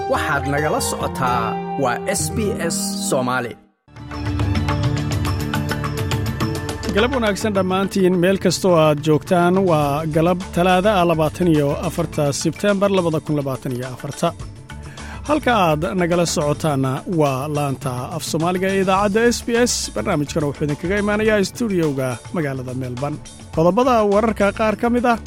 waxaad nagala socotaa waa s b s soomaali galab wanaagsan dhammaantiin meel kastoo aad joogtaan waa galab talaada ah labaatan iyo afarta sebtembar labada kun labaatan iyo afarta halka aad nagala socotaanna waa laanta af soomaaliga ee idaacadda s b s barnaamijkana wuxuu idinkaga imaanayaa stuudiyowga magaalada melbourne qodobada wararka qaar ka mid ah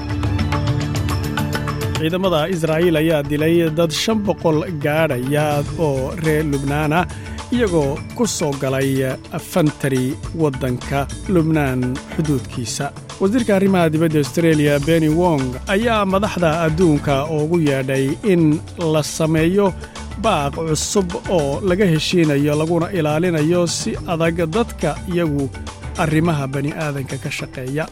ciidamada israa'iil ayaa dilay dad shan boqol gaadhaya oo reer lubnaana iyagoo ku soo galay fantari waddanka lubnaan xuduudkiisa wasiirka arrimaha dibadda austreeliya beni wong ayaa madaxda adduunka ugu yeedhay in la sameeyo baaq cusub oo laga heshiinayo laguna ilaalinayo si adag dadka iyagu arrimaha bani'aadanka ka shaqeeya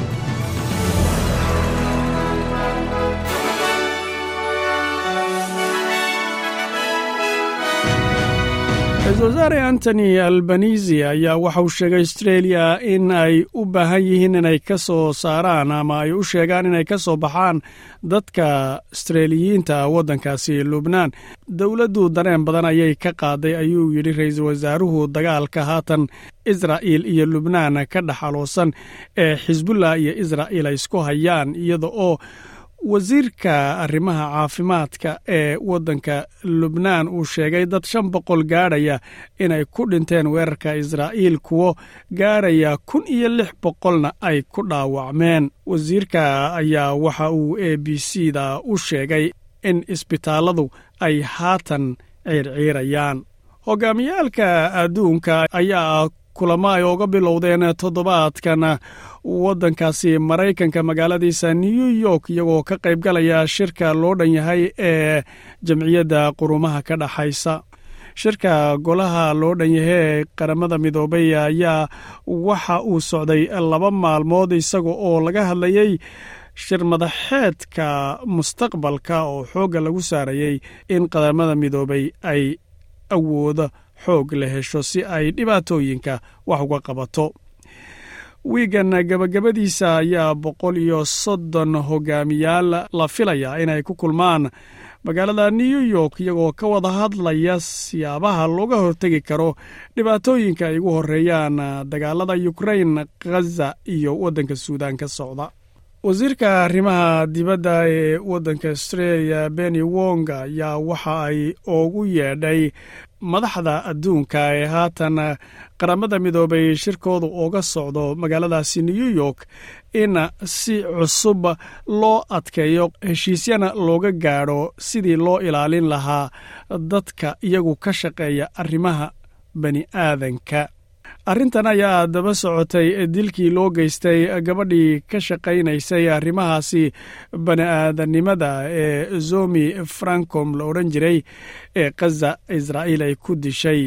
ra-isul wasaare antony albanisi ayaa waxa uu sheegay austreeliya in ay u baahan yihiin inay ka soo saaraan ama ay u sheegaan inay ka soo baxaan dadka astreeliyiinta waddankaasi lubnaan dowladdu dareen badan ayay ka qaaday ayuu yidhi ra-iisul wasaaruhu dagaalka haatan israa'iil iyo lubnaan ka dhexaloosan ee xisbullah iyo israa'iil ay isku hayaan iyada oo wasiirka arrimaha caafimaadka ee waddanka lubnaan uu sheegay dad shan boqol gaadhaya inay ku dhinteen weerarka israa'iil kuwo gaadhaya kun iyo lix boqolna ay ku dhaawacmeen wasiirka ayaa waxa uu a b c da u sheegay in isbitaalladu ay haatan ciirciirayaan hogaamiyaalka adduunka ayaa kulamo ay oga bilowdeen toddobaadkan waddankaasi maraykanka magaaladiisa new york iyagoo ka qaybgalaya shirka loo dhan yahay ee jamciyadda qurumaha ka dhexaysa shirka golaha loo dhan yahay ee qaramada midoobay ayaa waxa uu socday laba maalmood isaga oo laga hadlayey shir madaxeedka mustaqbalka oo xoogga lagu saarayey in qaramada midoobay ay awooda xoog la hesho si ay dhibaatooyinka wax uga qabato wiigan gabagabadiisa ayaa boqol iyo soddon hogaamiyaal la filayaa inay ku kulmaan magaalada new york iyagoo ka wada hadlaya siyaabaha looga hortegi karo dhibaatooyinka ay ugu horeeyaan dagaalada ukrain khaza iyo waddanka suudaan ka socda wasiirka arrimaha dibadda ee waddanka australia beni wong ayaa waxa ay ugu yeedhay madaxda adduunka ee haatan qaramada midoobay shirkoodu uga socdo magaaladaasi new york in si cusub loo adkeeyo heshiisyana looga gaadho sidii loo ilaalin lahaa dadka iyagu ka shaqeeya arrimaha bani aadanka arrintan ayaa daba socotay dilkii loo geystay gabadhii ka shaqaynaysay arrimahaasi bani'aadanimada ee zomi francom la odhan jiray ee khaza israa'iil ay ku dishay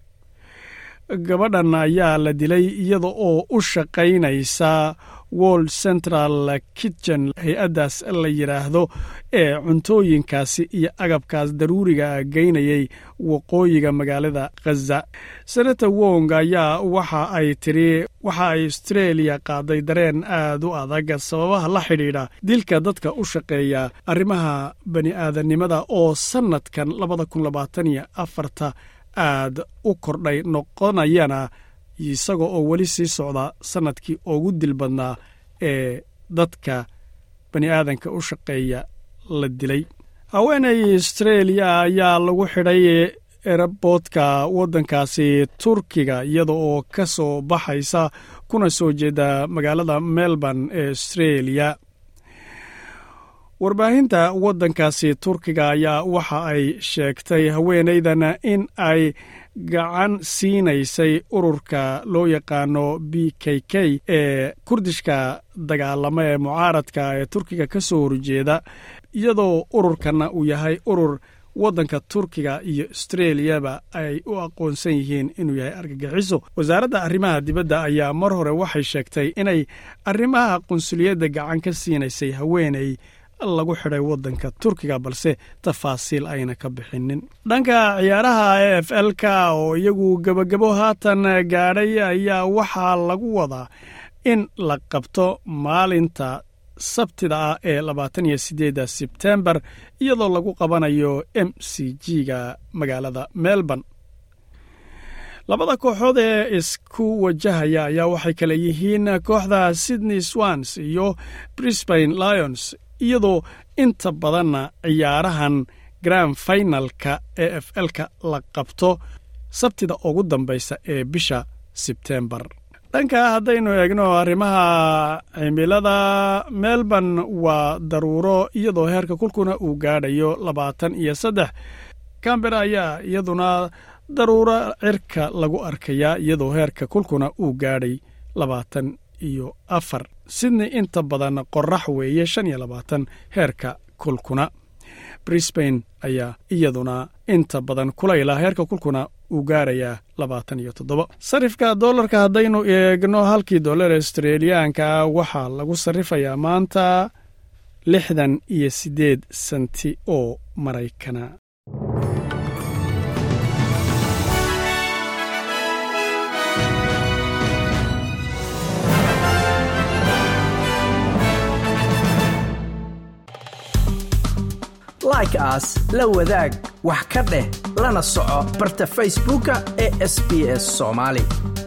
gabadhan ayaa la dilay iyada oo u shaqaynaysa world central kitchen hay-addaas la yidhaahdo ee cuntooyinkaasi iyo agabkaas daruuriga geynayay waqooyiga magaalada khaza senator wong ayaa waxa ay tiri waxa ay austreeliya qaaday dareen aad u adag sababaha la xidhiidha dilka dadka u shaqeeya arrimaha bani'aadanimada oo sannadkan labada kun labaatan iyo afarta aad u kordhay noqonayana isaga oo weli sii socda sannadkii ugu dil badnaa ee dadka bani aadanka u shaqeeya la dilay haweeney astreeliya ayaa lagu xidhay eraboodka waddankaasi turkiga iyada oo ka soo baxaysa kuna soo jeeda magaalada melbourne ee astreeliya warbaahinta waddankaasi turkiga ayaa waxa ay sheegtay haweenaydan in ay gacan siinaysay ururka loo yaqaano b k k ee kurdishka dagaalama ee mucaaradka ee turkiga ka soo horjeeda iyadoo ururkanna uu yahay urur waddanka turkiga iyo astreliyaba ay u aqoonsan yihiin inuu yahay argagixiso wasaaradda arrimaha dibadda ayaa mar hore waxay sheegtay inay arrimaha qunsuliyadda gacan ka siinaysay haweeney lagu xidhay waddanka turkiga balse tafaasiil ayna ka bixinin dhanka ciyaaraha e f l ka oo iyagu gebagabo haatan gaadhay ayaa waxaa lagu wadaa in la qabto maalinta sabtida ah ee labaatan iyo sideedda sebtembar iyadoo lagu qabanayo m c g-ga magaalada melbourne labada kooxood ee isku wajahaya ayaa waxay kale yihiin kooxda sydney swans iyo brisbane lions iyadoo inta badanna ciyaarahan grand finalka e f l-ka la qabto sabtida ugu dambaysa ee bisha sebtembar dhanka haddaynu eegno arrimaha cimilada melbourne waa daruuro iyadoo heerka kulkuna uu gaadhayo labaatan iyo saddex cambera ayaa iyaduna daruuro cirka lagu arkayaa iyadoo heerka kulkuna uu gaadhay labaatan iyo afar sidney inta badan qorax weeye shan iyo labaatan heerka kulkuna brisbane ayaa iyaduna inta badan kulayla heerka kulkuna uu gaarayaa labaatan iyo toddoba sarifka dollarka haddaynu eegno halkii dollar australiyaanka waxaa lagu sarrifayaa maanta lixdan iyo siddeed senti oo maraykana like aas la wadaag wax ka dheh lana soco barta facebooka ee sb s somaali